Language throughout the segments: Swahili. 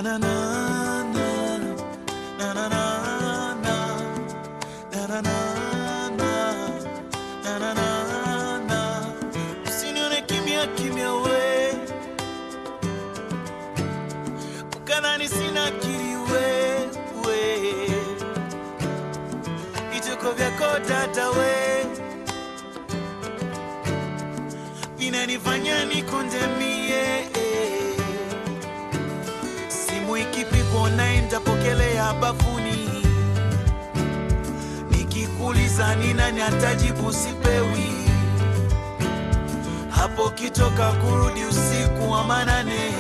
na na na na na na na na na na na na na na na usinione kimya kimya we ukadhani sina akili we we vituko vyako dada we vinanifanya nikondemie simu ikipigwa naenda pokelea bafuni nikikuuliza ni nani atajibu sipewi hapo kitoka kurudi usiku wa manane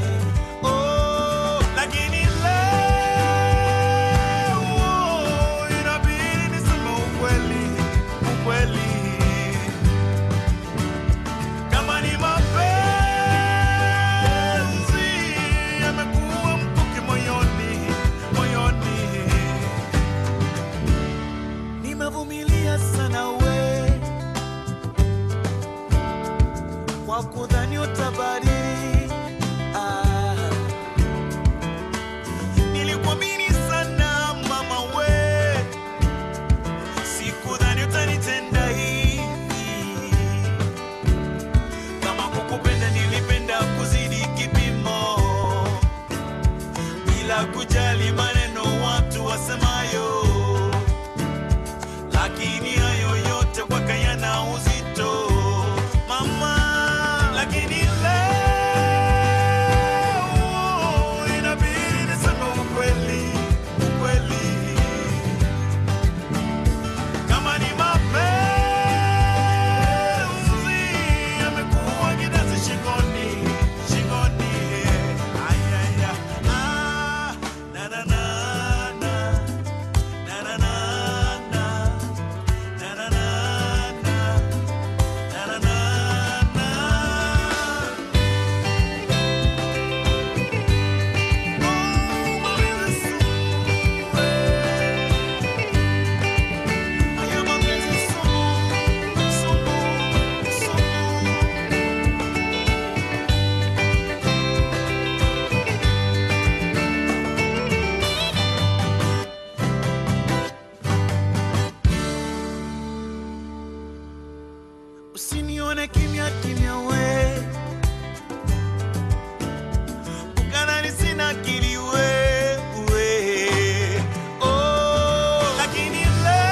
oh, lakini leo inabidi niseme ukweli ukweli kama ni mapenzi yamekuwa mkuki moyoni moyoni nimevumilia sana we kwa kudhani utabadili ah. nilikuamini sana mama we sikudhani utanitenda hivi kama kukupenda nilipenda kuzidi kipimo bila kujali maneno watu wasemayo lakini hayo yote kwaka yana uzito mama lakini leo inabidi niseme ukweli ukweli kama ni mapenzi yamekuwa kidazi shingoni shingoni ayaya ah, na na na na na na na na na na na na na na na na Oh, mapenzi sumu Haya mapenzi sumu, sumu, sumu. Usinione kimya kimya we ukadhani sina akili we we oh, lakini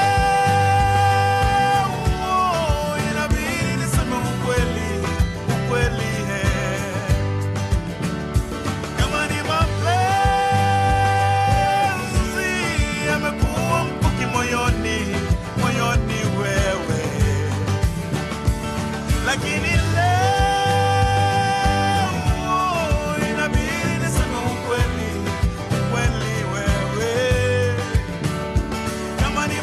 leo inabidi niseme ukweli ukweli eh. kama ni mapenzi yamekuwa mkuki moyoni moyoni wewe lakini leo inabidi niseme ukweli ukweli wewe kama ni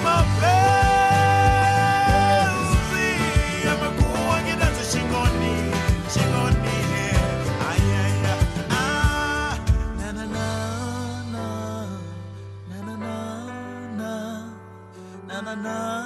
mapenzi yamekuwa kidazi shingoni shingoni ayaya ah, na na na na na na na na na na